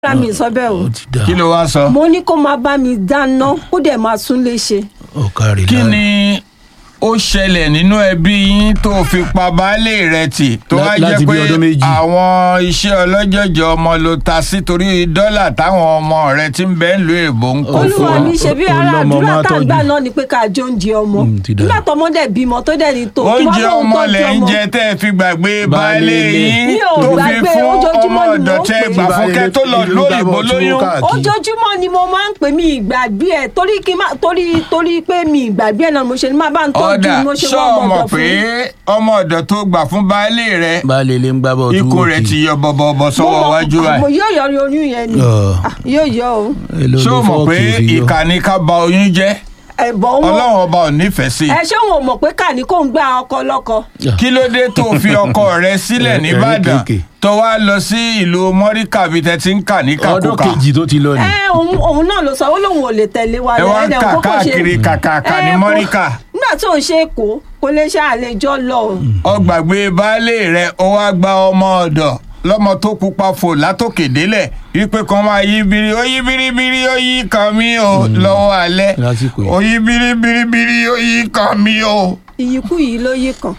rárá mi sọ bẹ́ẹ̀ o ó ti dà kí ló wá sọ. mo ní kó máa bá mi dáná kó dẹ̀ máa tún lè ṣe. ọ̀kàrí kí ni ó ṣẹlẹ̀ nínú ẹbí yín tó fi pa baálé rẹ̀ tì tó Lá- wá jẹ́ láti bí pé ọdún méjì. àwọn iṣẹ́ ọlọ́jọ̀jọ̀ ọmọ ló ta sí torí dọ́là táwọn ọmọ rẹ̀ ti ń bẹ́ẹ̀ lu èbó ń kó fún olúwa ọ. mi ṣe bí Ó- ara olọ́mọ àdúrà máa tá à ń tọ́jú. gbà náà ni pé ká jẹ oúnjẹ ọmọ Mm, ti dà. nígbà tọmọ dẹ̀ bímọ tó dẹ̀ ní tó oúnjẹ wá lóun ọmọ tọ́jú lẹ̀ ń ọmọ. jẹ tẹ́ ẹ fi gbàgbé baálé Baálé yín Mi ò tó fi gbàgbé, fún ojoojúmọ́ ọmọ ni ọ̀dọ̀ mò ń tẹ́ ẹ pè. gbà fún kẹ́ tó lọ Ìlú lóyìnbó gbàgbọ́ tú lóyún. káàkiri. ojoojúmọ́ ni mo máa ń pè mí ìgbàgbé ẹ̀ torí kí n má torí torí pé mi ìgbàgbé ẹ̀ náà mo ṣe ní máa bá ń tọ́jú ọ̀dà mo ṣe ṣọ́ wọ́n ọmọ ọmọdọ̀ pé fún. ọmọ ọ̀dọ̀ tó gbà fún baálé rẹ̀ baálé ilé ń gbá bọ̀ tú ikú rẹ̀ ti yọ bọ̀bọ̀bọ̀ sọ́wọ́ wájú mo rẹ̀. yóò yọ oyún yẹn ni Ọ̀. Ah, yóò yọ o ṣé o mọ̀ pé ìkànnì ká ba oyún jẹ́ ẹ̀bọ̀ wọn ọlọ́run ọba ò nífẹ̀ẹ́ sí i. ẹ ṣé wọn ò mọ̀ pé kàní kò ń gbá ọkọ lọ́kọ. kí ló dé tó fi ọkọ rẹ sílẹ̀ Ẹ- nìbàdàn ẹ̀rín kéèké. tó wá lọ sí ìlú mọ́ríkà bíi tẹ́ ti ń kà ní ọdún kàkúkà kejì tó ti lọ ni ẹ òun òun náà ló sọ ó lóun ò lè tẹ̀lé wa ẹ wá ń ẹ̀dẹ̀ kà kókó ṣe- káàkiri kàkàkà ní Ẹ, kó- mọ́ríkà nígbà tó ń ṣe èkó kò lè ṣe àlejò lọ. ọgbàgbé baálé rẹ ó wá gba ọmọ ọ̀dọ̀ lọ́mọ tó pupa fò látòkè délẹ̀ wípé kan máa yí biri ó yí biribiri ó yí kan mí o lọ́wọ́ alẹ́ Lásìkò yìí. ó yí biribiribiri ó yí kan mí o. ìyíkú yìí ló yí kan.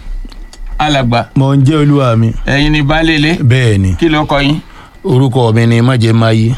alàgbà mo ń jẹ́ olúwa mi ẹ̀yin ni baálé ilé bẹ́ẹ̀ ni kí ló kọ yín orúkọ mi ni májẹ̀ máyé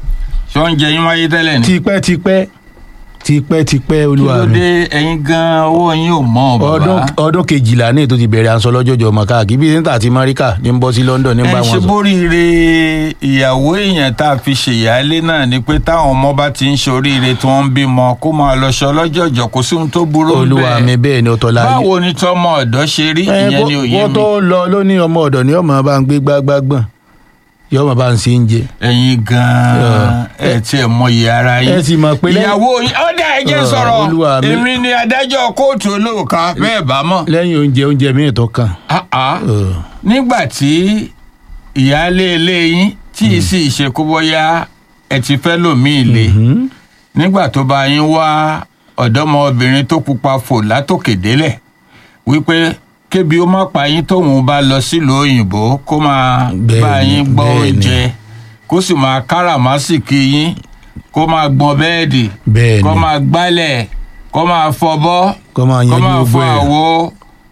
ṣé oúnjẹ yín wáyé tẹ́lẹ̀ ni. tipẹ́tipẹ́ tipẹ́tipẹ́ kí olúwa ló mi dé ẹ̀yin gan owó yín ò mọ̀ ọdún bàbá. ọdún kejìlá ní ètò ti bẹ̀rẹ̀ aṣọ lọ́jọ́jọ́ ọmọ káàkiri bíi níta àti máríkà ní ń bọ́ sí London ní ẹ bá ṣe wọn sọ. bóríire ìyàwó èèyàn tá a fi ṣèyálé náà ni pé táwọn ọmọ bá ti ń ṣoríire tí wọ́n ń bímọ kó máa lọ ṣọ lọ́jọ́jọ́ kò sí ohun tó burú olúwa mi bẹ́ẹ̀. bẹ́ẹ̀ ni ọ̀tọ̀ láyé. báwo ni tọmọ ọ̀dọ́ ṣe rí ẹ ìyẹn ni òye wọ́n mi tó lọ lóní ọmọ ọ̀dọ̀ ni ọmọ bá ń gbé gbágbágbọ̀n yọmọ bá ń ṣe ń jẹ. ẹ̀yin gan-an ẹ tiẹ̀ mọyì ara yín ẹ sì mọ̀ pé lẹ́yìn- ìyàwó yín ọ̀dà ẹ jẹ́ Ọ̀, sọ̀rọ̀ Olúwa mi. èmi ni adájọ́ kóòtù olóòka bẹ́ẹ̀ bá mọ̀. lẹ́yìn oúnjẹ oúnjẹ míì tó kàn. Ah, ah. Ọ̀. nígbà tí ìyáálé ilé yín tí ì sì ṣe kó bóyá ẹ ti fẹ́ lòmíì le Mhm. nígbà tó bá yín wá ọ̀dọ́mọbìnrin tó pupa fò látòkè délẹ̀ wípé kébi ó má pa yín tóun bá lọ sílùú òyìnbó kó máa Bẹ́ẹ̀ni, bá yín gbọ́ bẹ́ẹ̀ni. oúnjẹ kó sì máa káràmásìkì yín kó máa gbọn bẹ́ẹ̀dì Bẹ́ẹ̀ni. kó máa gbálẹ̀ kó máa fọbọ́ Kó máa yanjú kó máa gbogbo fọ ẹ̀. àwo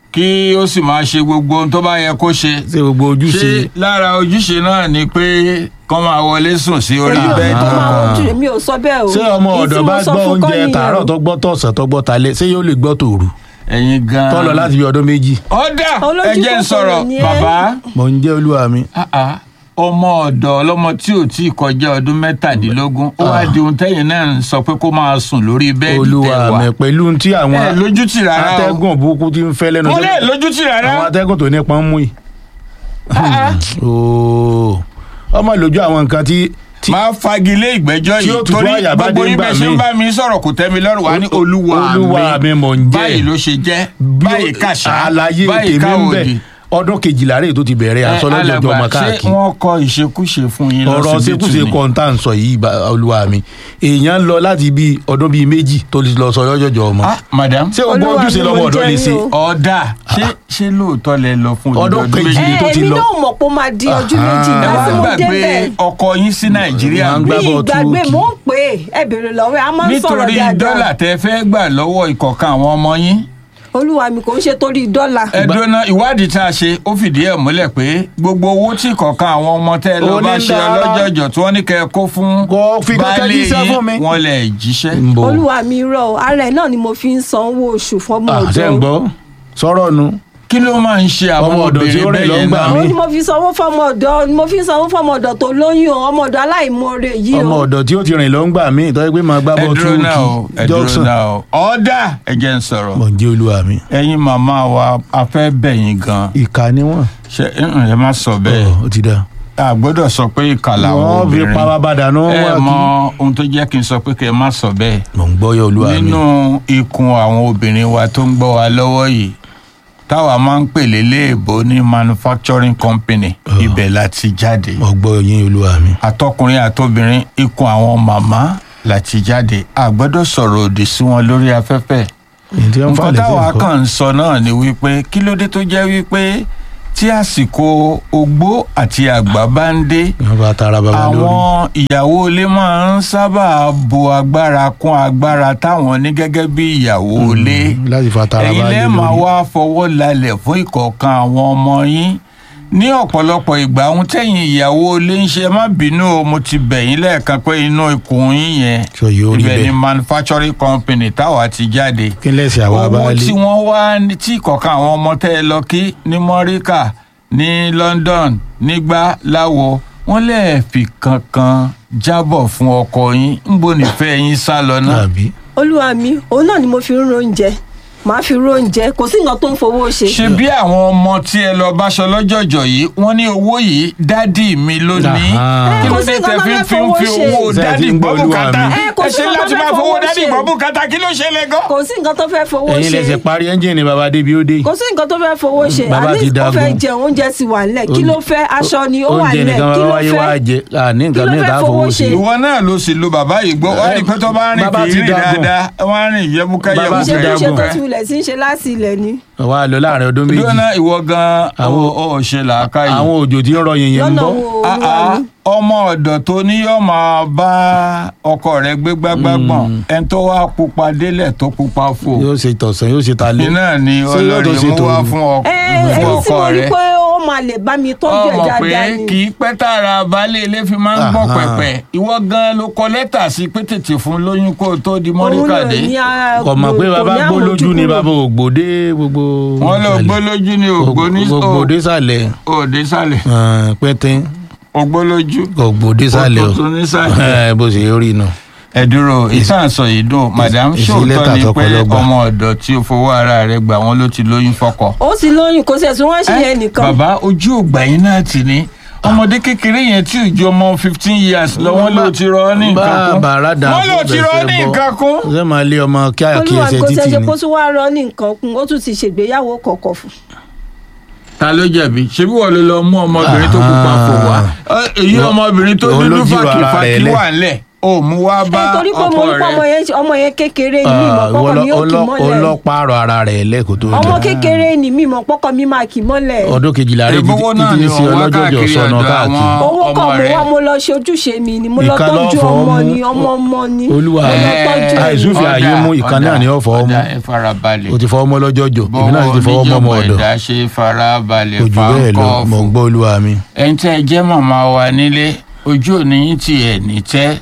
kí ó sì máa ṣe gbogbo ohun tó bá yẹ kó ṣe ṣé gbogbo ojúṣe ṣé lára ojúṣe náà ni pé kọ́ máa wọlé sùn sí orí èmi ò bẹ́ẹ̀dì tó máa ọkọ. ojú mi ò sọ bẹ́ẹ̀ o. ṣé ọmọ Èyí tí ọ̀dọ̀ mo bá sọ gbọ́ fún kọ́ oúnjẹ nìyẹn tàárọ̀ o. tó gbọ́ tọ̀sán tó gbọ́ talẹ́ ṣé yóò lè gbọ́ tòru ẹ̀yin gan-an. tó lọ láti bí ọdún méjì. ọ̀dà Olójú ẹ jẹ́ n kòkòrò sọ̀rọ̀ ni ẹ́. bàbá mo ń jẹ́ olúwa mi. ah, ah, ọmọ ọ̀dọ̀ ọlọ́mọ tí ò tí ì kọjá ọdún mẹ́tàdínlógún ó wá di ohun tẹ́yìn náà ń sọ pé kó máa sùn lórí bẹ́ẹ̀dì olúwa tẹ̀wá mi pẹ̀lú tí àwọn ẹ lójútì rárá o atẹ́gùn burúkú ti ń fẹ́ lẹ́nu mo iṣẹ́- lè lójútì rárá àwọn atẹ́gùn tó nípa ń mú yìí. Ah, ah. Ooo. ọmọ lójú àwọn nǹkan tí tí máa fagilé ìgbẹ́jọ́ Tí ó yìí tutù torí àyà bá gbogbo dé yín ńgbà bẹ́ẹ̀ ṣe ń míì. bá mi sọ̀rọ̀ kò tẹ́ mi lọ́rùn wá ní olúwa Olúwa mi mò ń jẹ́. báyìí ló ṣe jẹ́ báyìí kàṣà àlàyé báyìí tèmi ń bẹ káwòdì. ọdún kejìlá rèé tó ti bẹ̀rẹ̀ aṣọ lọ́jọ́jọ́ ọmọ alàgbà ṣé káàkiri wọ́n kọ ìṣekúṣe fún yín ọ̀rọ̀ lọ́sibítù ṣekúṣe ni? kọ́ńtà ń sọ yìí bá- olúwa mi èèyàn lọ láti bí ọdún bíi méjì tó ti lọ sọ lọ́jọ́jọ́ ọmọ ah madam ṣé o gbọ́ Olúwa ojúṣe mi, lọ́wọ́ mo ọ̀dọ́ lè jẹ́ ṣe yín o. ọ̀dà ṣé ṣé lóòótọ́ lẹ lọ fún Ọdún odidi kejì méjì? tó ẹ ti èmi lọ. náà mọ̀ pé ó máa di ojú méjì ẹ ìgbà wá tí mo gbàgbé débẹ̀. ọkọ yín sí nàìjíríà Wọ́n á bí gbá bọ̀ ìgbàgbé túùkì. mò ń pè é ẹ bèrè lọ́wọ́ ẹ a máa ń sọ̀rọ̀ nítorí dáadáa. dọ́là tẹ fẹ́ gbà lọ́wọ́ ìkọ̀kan àwọn ọmọ yín olúwa mi kò ń ṣe torí dọ́là. ẹdùnà ìwádìí tá a ṣe ó fìdí ẹ̀ múlẹ̀ pé gbogbo owó tí ìkọ̀kan àwọn ọmọ tẹ́ lọ bá ṣe Onídàárà. ọlọ́jọ̀jọ̀ tí wọ́n ní kẹ́ ẹ kó fún Kò fi kankan baálé jíṣẹ́ fún mi. yín wọ́n lẹ̀ jíṣẹ́. ń bọ̀ olúwa mi rọ ọ ara ẹ náà ni mo fi ń sanwó oṣù fọmọ àṣẹ ń ọ̀dọ̀ gbọ́ sọ̀rọ̀ nu kí ló máa ń ṣe àwọn Ọmọ ọ̀dọ̀ tí ó obìnrin rìn bẹ́ẹ̀ yẹn lọ́ngbà náà. mi. àwọn ni mo fi sanwó fọmọ ọ̀dọ̀ ni mo fi ń sanwó fọmọ ọ̀dọ̀ tó lóyún o ọmọ ọ̀dọ̀ aláìmoore yìí ọmọ o ọ̀dọ̀ tí ó ti rìn lọ ń gbà mí ìtọ́jú pé máa gbá ẹ bọ́ dúró náà o túùkì ẹ dúró Jackson náà o ọ̀dà ẹ jẹ́ ń sọ̀rọ̀ mọ̀ ń jẹ́ olúwa mi ẹ̀yin màmá wa a fẹ́ bẹ̀ yín gan ìka ni wọ́n ṣe ẹ má sọ bẹ́ẹ̀ Ọ̀, ó ti dá a gbọ́dọ̀ sọ pé ìkà làwọn wọ́n fi obìnrin pa bàbá dànù ẹ wá mọ kí ohun tó jẹ́ kí n sọ pé kẹ́ ẹ má sọ bẹ́ẹ̀ mọ̀ ń gbọ́ yọ olúwa mi nínú ikùn àwọn obìnrin wa tó ń gbọ́ wa lọ́wọ́ yìí táwa máa ń pè léléèbó ní manufacturing company Oh. ibẹ̀ la ti jáde mọ̀ gbọ́ yín olúwa mi àtọkùnrin àtobìnrin ikùn àwọn màmá la ti jáde a gbọ́dọ̀ sọ̀rọ̀ òdì sí wọn lórí afẹ́fẹ́ èyí tí wọ́n fà nǹkan lẹ́sẹ̀ táwa nǹkan kàn ń sọ náà ni wípé kí ló dé tó jẹ́ wípé tí àsìkò ogbó àti àgbà bá ń dé wọn bá tara bàbá lórí. àwọn ìyàwó ilé máa ń sábà bo agbára kún agbára táwọn ní gẹ́gẹ́ bí ìyàwó ilé Mm, láti fa tara ẹ̀yin bá lé lẹ́ẹ̀ máa lórí. wá fọwọ́ lálẹ̀ fún ìkọ̀ọ̀kan àwọn ọmọ yín ní ọ̀pọ̀lọpọ̀ ìgbà ohun tẹ̀yìn ìyàwó ilé ń ṣe má bínú o mo ti bẹ̀ yín lẹ́ẹ̀kan pé inú ikùn yín yẹn sọ yóò rí ibẹ̀ ni bẹ́ẹ̀ manufacturing company táwa ti jáde kí lẹ́sìn àwa bá owó lé. tí wọ́n wá ní- tí ìkọ̀ọ̀kan àwọn ọmọ tẹ́ ẹ lọ kí ní mọ́ríkà ní London nígbà láwo wọ́n lẹ́ẹ̀fì kankan jábọ̀ fún ọkọ yín ń bo nífẹ̀ẹ́ yín sá lọ náà. àbí olúwa mi òun náà ni mo fi ń ro oúnjẹ màá fi ro oúnjẹ kò sí nǹkan tó ń fowó ṣe. ṣe bí àwọn ọmọ tí ẹ lọ báṣọ lọ́jọ́jọ́ yìí wọ́n ní owó yìí dádì mi ló ní Aha. kí ló Kò sí dé tẹ nǹkan fi tó ń fi fẹ́ ń fi fowó owó ṣe. dádì Ṣé ẹ ti ń gbọ́ gbọ́ Olúwa bùkátà mi? Ẹ, kò ẹ sí ṣe nǹkan láti tó máa fẹ́ fowó fowó dádì ṣe. gbọ́ bùkátà kí ló ṣẹlẹ̀ gan. kò sí nǹkan tó fẹ́ fowó ẹ̀yin ṣe lẹsẹ parí ẹńjìnì bàbá débi ó dé. kò sí nǹkan tó fẹ́ fowó ṣe Bàbá ti àní ó dagun. fẹ́ jẹun oúnjẹ ti wà nílẹ̀ kí ló fẹ́ aṣọ ni ó wà oúnjẹ nílẹ̀ nìkan kí bàbá ló wáyé wá fẹ́ jẹ àní nǹkan Kí ló mìíràn fẹ́ tá a fowó fowó ṣe? ṣe. ìwọ náà ló sì lo bàbá yìí gbọ́ wọ́n rí i pé tó bá rìn Bàbá kì í ti rìn dagun. dáadáa wọ́n á rìn yẹ́bùkẹ́ Bàbá ti ṣé tó ṣe dagun. tó ti wulẹ̀ sí ń ṣe láti ilẹ̀ ni wà á lọ láàrin ọdún méjì lónà ìwọ gan Àwọn- ó ó ṣe làákàyè. àwọn òjò tí ń rọ yìnyín ń lọ́nà bọ̀. wo Ah, olúwa ah, mi ọmọ ọ̀dọ̀ tó ní yóò máa bá ọkọ rẹ̀ gbé gbágbágbọ̀n ẹni tó wá pupa délẹ̀ tó pupa fò yóò ṣe tọ̀sán yóò ṣe talẹ́. iná ni Ṣé yóò tó ọlọ́rin ṣe mú wá tòru? fún ọ- ẹ fún ẹni tí ọkọ mo rí rẹ̀ pé ó máa lè bá mi tọ́jú ẹ̀ ọmọ pé dáadáa ni kì í pẹ́ tààrà baálé ilé fi máa ń gbọ́ Aha. pẹ̀pẹ̀ ìwọ gan ló kọ lẹ́tà sí pé tètè fún lóyún kó o tó di òun mọ́ríkàdé náà ní a- kò mọ̀ pé kò bàbá ní gbó lójú ni àmójúkúrò. bàbá ògbódé gbogbo. wọ́n lọ gbó lójú ni ògbó ní ògbódé sàlẹ̀ òde sálẹ̀ pẹ́ntẹ́n ògbó lójú ògbódé sàlẹ̀ Òtútù ní sàlẹ̀. Eh, bó ṣe rí inú. ẹ dúró ìtànsọ yìí dùn madam èsì ṣòótọ́ lẹ́tà ni tọkọ pé lọ gbà. ọmọ ọ̀dọ̀ tí ó fowó ara rẹ̀ gbà wọ́n ló ti lóyún fọ́kọ. ó sì lóyún kò sí ẹ̀sùn wọn ṣe yẹn nìkan bàbá ojú ògbà yín náà ti ní ọmọdé kékeré yẹn tí ìjọ ọmọ fifteen years lọ wọ́n ló ti rọ ọ́ ní nǹkan kún bá bàrà dà wọ́n ló ti rọ ọ́ ní nǹkan kún. ṣé máa lé ọmọ kí àkí olúwa ẹsẹ̀ kò sí títì ẹ̀ṣẹ̀ ni. kó tún wá rọ ní nǹkan kún ó tún ti ṣègbéyàwó kọ̀ọ̀kọ̀ fún ta ló jẹ̀bi ṣebí wọ́n ló lọ mú ọmọbìnrin tó pupa fò wá Ẹ, èyí Wọ́n- ọmọbìnrin tó òun ló dúdú jìrọ̀ ara rẹ̀ fàkìfàkì lẹ̀. wà ńlẹ̀ ó mú wá bá ẹ torí pé mo ọkọ rí pé ọmọ rẹ̀ yẹn ọmọ yẹn kékeré ni mímọ pọkọ mi ó kì mọ́lẹ̀ ọlọ́pàárọ̀ ara rẹ̀ lẹ́kọ̀ọ́ tó ọmọ dé. kékeré ni mímọ pọkọ mi máa kì mọ́lẹ̀ ọdún kejìlá rẹ̀ Ìbówó náà títí ni sí òun wá ọlọ́jọ́jọ́ káàkiri sọnà ọ̀dọ̀ káàkiri. àwọn- owó ọmọ kan mo rẹ̀. wá mo lọ ṣe ojúṣe mi ni mo lọ Ìkan ló tọ́jú fọwọ́ ọmọ mú. ni ọmọ ọmọ ni Olúwa mo lọ ẹ̀, tọ́jú ẹ̀. àìsùn fi àyè mú ìkan náà ní ọ̀fọ̀ ọmọ ọ̀dà ẹ farabalẹ̀ o ti fọwọ́ mọ́ lọ́jọ́jọ́ èmi náà sì ti fọwọ́ mọ́ ọmọ bọ́wọ́ ọ̀dọ̀ oníjọba ẹ̀dá ṣe farabalẹ̀ kò jù bẹ́ẹ̀ lọ fáńkọ́ mọ̀ ń gbọ́ olúwa mi. ẹni tẹ́ ẹ jẹ́ màmá wa nílé ojú òní yín ti ẹ̀ ní tẹ́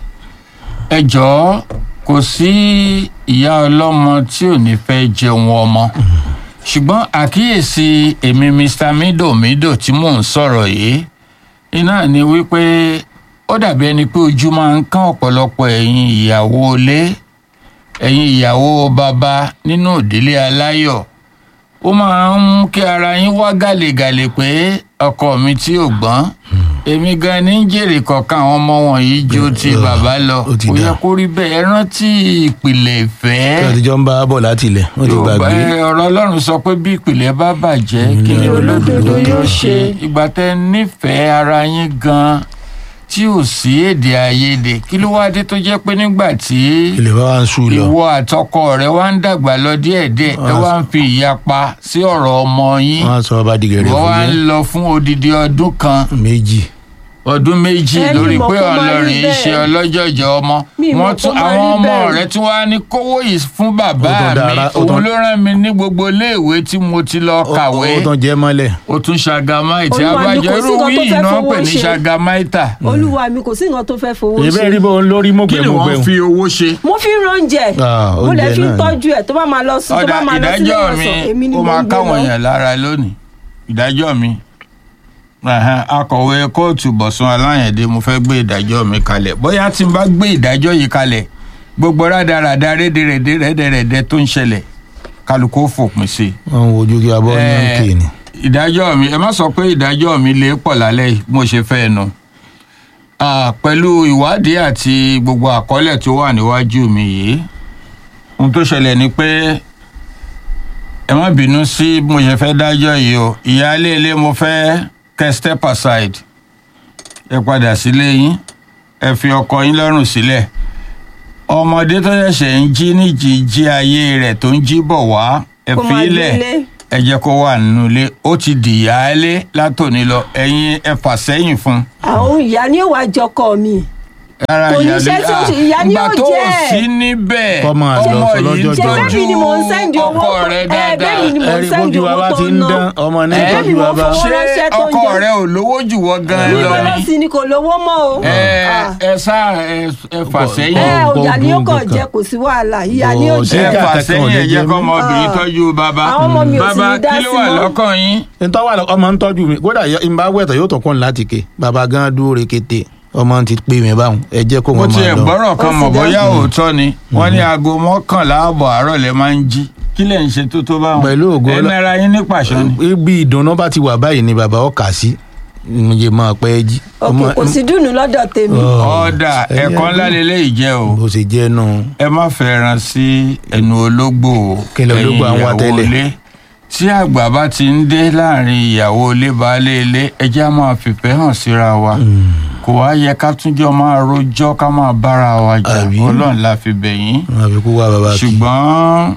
ẹ jọ̀ọ́ kò sí ìyá ọlọ́mọ tí ò ní fẹ́ jẹun ọmọ ṣùgbọ́n àkíyèsí èmi Mr Mido Mido tí mò ń sọ̀rọ̀ yìí iná ni wípé ó dàbí ẹni pé ojú máa ń kán ọ̀pọ̀lọpọ̀ ẹ̀yin ìyàwó ilé ẹ̀yin ìyàwó bàbá nínú ìdílé aláyọ̀ ó máa ń mú kí ara yín wá gàlégàlé pé ọkọ mi tí ò gbọ́n èmi gan ni ń jèrè kọ̀ọ̀kan àwọn ọmọ wọ̀nyí ju ti Ugh, bàbá lọ ó ti kò yẹ dà. kó rí bẹ́ẹ̀ ẹ rántí ìpìlẹ̀ ìfẹ́ kí wọ́n ti jọ ń bá a bọ̀ láti ilẹ̀ wọ́n ti Yorùbá gbàgbé. ẹ, ọ̀rọ̀ Ọlọ́run sọ pé bí ìpìlẹ̀ bá bàjẹ́ kí ni olódodo yóò ṣe ìgbà tẹ́ nífẹ̀ẹ́ ara yín gan tí ò sí èdè àìyedè kí ló wá dé tó jẹ́ pé nígbà tí ilẹ̀ bá wa ń sùn lọ. ìwọ àtọkọ rẹ wá ń dàgbà lọ díẹ̀díẹ̀ ẹ wá ń fi ìyapa sí ọ̀rọ̀ ọmọ yín wọ́n á sọ ọba dìgẹ̀rẹ̀ ìwọ fún wá ń yẹn lọ fún odidi ọdún kan méjì. ọdún méjì Ẹ ní lórí mọ̀ pé kó má rí ọlọ́rin bẹ́ẹ̀. ṣe ọlọ́jọ̀jọ̀ ọmọ Mi mọ̀ wọ́n kó tún má àwọn rí ọmọ bẹ́ẹ̀. rẹ tí wàá ní kówó yìí fún bàbá Ó tún mi dára, ó òun tún- ló rán mi ní gbogbo iléèwé tí mo ti lọ kàwé ó tán jẹ́ mọ́lẹ̀. ó tún ṣàgámáìtì Olúwa mi, abájọ kò sí irú nǹkan tó wíì fẹ́ náà fowó pè ní ṣe. ṣàgámáìtà olúwa mi kò sí nǹkan tó fẹ́ fowó ìbẹ́ ṣe rí bó ń lórí kí ni mọ̀gbẹ́mọ̀gbẹ́ wọ́n fi owó ṣe. mo fi ń ránjẹ Ah, mo lè oúnjẹ fi ń náà ni. tọ́jú ẹ̀ tó bá máa lọ sí tó ọ̀dà bá máa lọ sílé ìdájọ́ mi ìwòsàn èmi ni ó mo máa ń gbé káwọn lọ. èèyàn lára lónìí ìdájọ́ mi Ẹ̀hẹ́n, akọ̀wé kóòtù Bọ̀sún Aláyẹ̀dé mo fẹ́ gbé ìdájọ́ mi kalẹ̀ bóyá tí n bá gbé ìdájọ́ yìí kalẹ̀ gbogbo rádaràda rédèrèdè rẹ́dẹ̀rẹ̀dẹ̀ tó ń ṣẹlẹ̀ kálukú ó fòpin sí i. wọ́n ń wojú kí abọ́ yẹn ń kì ní. ìdájọ́ mi ẹ má sọ pé ìdájọ́ mi lè pọ̀ lálẹ́ yìí mo ṣe fẹ́ nu Ah, pẹ̀lú ìwádìí àti gbogbo àkọọ́lẹ̀ tó wà níwájú mi yìí ohun tó ṣẹlẹ̀ ni pé ẹ má bínú sí bí mo ṣe fẹ́ dájọ́ yìí o ìyáálé ilé mo fẹ́ kẹ́ step aside ẹ padà sílé yín ẹ fi ọkọ yín lọ́rùn sílẹ̀ ọmọdé tó ṣẹ̀ṣẹ̀ ń jí níjì jí ayé rẹ̀ tó ń jí bọ̀ wá ẹ kó fi máa í lẹ̀ gbélé ẹ jẹ́ kó wà nínú ilé ó ti dìyàálé látòní lọ ẹ̀yin ẹ fà sẹ́yìn fún un. àwọn ìyá ni ó wàá jọkọ mi rárá Kò ní ìyá iṣẹ́ tí ó ṣe, ìyá ni ìgbà ó tó jẹ́. ò sí níbẹ̀ Kọ́ máa lọ ọmọ sọ yìí lọ́jọ́ ṣe jọ. bẹ́ẹ̀ ni mò ń sẹ́ndì owó ọkọ rẹ ẹ dáadáa bẹ́ẹ̀ ni mò ń ẹ̀rí sẹ́ndì bójú wa owó bá tó ti ń ń ná dán ọmọ ní Ẹ, tọ́jú wa bá. owó ṣé ránṣẹ́ tó ń ọkọ jẹ. rẹ ò lówó jù wọ́ gan ní lọ bẹ́ẹ̀ ni sì ni kò lówó mọ́ o ẹ Ah. ẹ sá ẹ ẹ fà sẹ́yìn ẹ Gbọ́- ọjà ni ó gbọ́ kàn nǹkan. jẹ kò sí wàhálà ìyá ni ó Bọ̀ jẹ ṣé ẹ jà fà kankan ò sẹ́yìn lè ẹ jẹ jẹ́ kọ́ mí? ọmọbìnrin Ah. tọ́jú bàbá Àwọn ọmọ mi ò sì bàbá ní dá kí ló sí wà mọ́. lọ́kàn yín ntọ́ wà lọ ọmọ ń tọ́jú mi kódà yọ- n bá wẹ̀tọ̀ yóò tún kún un láti ké bàbá gan dúró rekete ọmọ ti pè mí báwọn ẹ jẹ́ kó mo wọn ti máa ẹ̀ lọ. gbọ́rọ̀ kan Ó sì mọ̀ dá. bóyá òótọ́ ni wọ́n ní aago mọ́kànlá ààbọ̀ àárọ̀ lẹ máa ń jí kí lẹ̀ ń ṣe tó tó báwọn Pẹ̀lú ògo ẹ Ọlọ́- nara yín ní pàṣọ ni. ibi ìdùnnú bá ti wà báyìí ni bàbá ọkà sí mo jẹ máa pẹ́ jí. òkè kò sí dùnú lọ́dọ̀ tèmi ọ̀dà ẹ̀kọ́ ńlá lélẹ́yìí jẹ́ o bó ṣe jẹ́ nù. ẹ má fẹ́ràn sí ẹnu ológbò Kí ni ológbò à ń wá ẹ̀yin tẹ́lẹ̀? ìyàwó ilé. tí àgbà bá ti ń dé láàrin ìyàwó ilé baálé ilé ẹjẹ́ á máa fìfẹ́ hàn síra wa kò wá yẹ ká túnjọ́ máa rojọ́ ká máa bára wa jà Àbí? ọlọ́run la fi bẹ̀ yín wọn fi kú wá bàbá kí. ṣùgbọ́n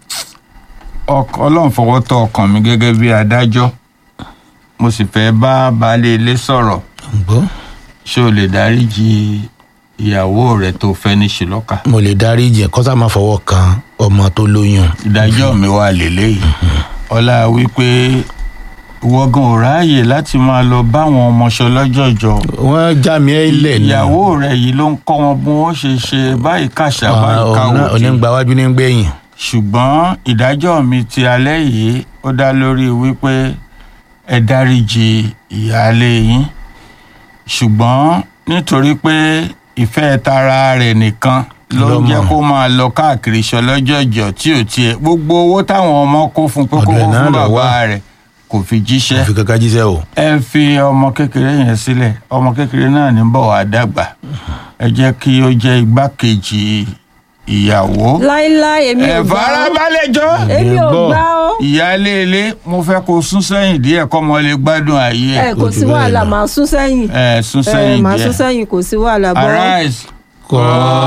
ọk- ọlọ́run fọwọ́ tọ́ ọkàn mi gẹ́gẹ́ bí adájọ́ mo sì fẹ́ bá baálé ilé sọ̀rọ̀ gbọ́ ṣé o lè dáríji ìyàwó rẹ tó fẹ́ ní ṣùlọ́kà mo lè darí jẹ kọ́sà máa fọwọ́ kan ọmọ tó lóyún. ìdájọ́ mi wà lélẹ́yìí ọlá wípé wọ́gán ò ráàyè láti máa lọ báwọn ọmọọṣọ lọ́jọ́jọ́ wọ́n já mi ẹ́ lẹ̀ ní. ìyàwó rẹ yìí ló ń kọ́ wọn bí wọ́n ṣe ṣe báyìí kàṣà báyìí káwọ́ onígbàwájú ní gbẹ̀yìn. ṣùgbọ́n ìdájọ́ mi ti alẹ́ yìí ó dá lórí wípé ẹ dáríji ìyáálé yín ṣùgbọ́n nítorí pé ìfẹ́ tara rẹ̀ nìkan ló ń Lọ́mọ. jẹ́ kó máa lọ káàkiri ṣọlọ́jọ́jọ́ tí ò tiẹ̀ gbogbo owó táwọn ọmọ kó fún pé kó Ọ̀dọ̀ ẹ̀ kó náà fún lọ bàbá wá. rẹ̀ kò fi jíṣẹ́ àfi kankan jíṣẹ́ o. ẹ fi ọmọ kékeré yẹn sílẹ̀ ọmọ kékeré náà ní bọ̀ wá dàgbà ẹ jẹ́ kí ó jẹ́ igbákejì ìyàwó láíláí èmi ò ẹ gbà ó farabalẹ̀ jọ èmi ò Gbọ́. gbà ó ìyáálé ilé mo fẹ́ kó sún sẹ́yìn díẹ̀ kọ́ mọ lè gbádùn ayé ẹ ẹ̀ kò Ó ti sí bẹ́ẹ̀ wàhálà lọ. màá sún sẹ́yìn ẹ̀ sún ẹ sẹ́yìn màá sún díẹ̀ sẹ́yìn kò sí wàhálà bọ́ arise. kọ́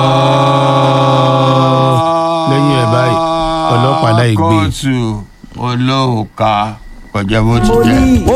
lẹ́yìn ẹ̀ báyìí ọlọ́pàá láì gbé. kóòtù olóòka kọjá bó ti mo jẹ́. ní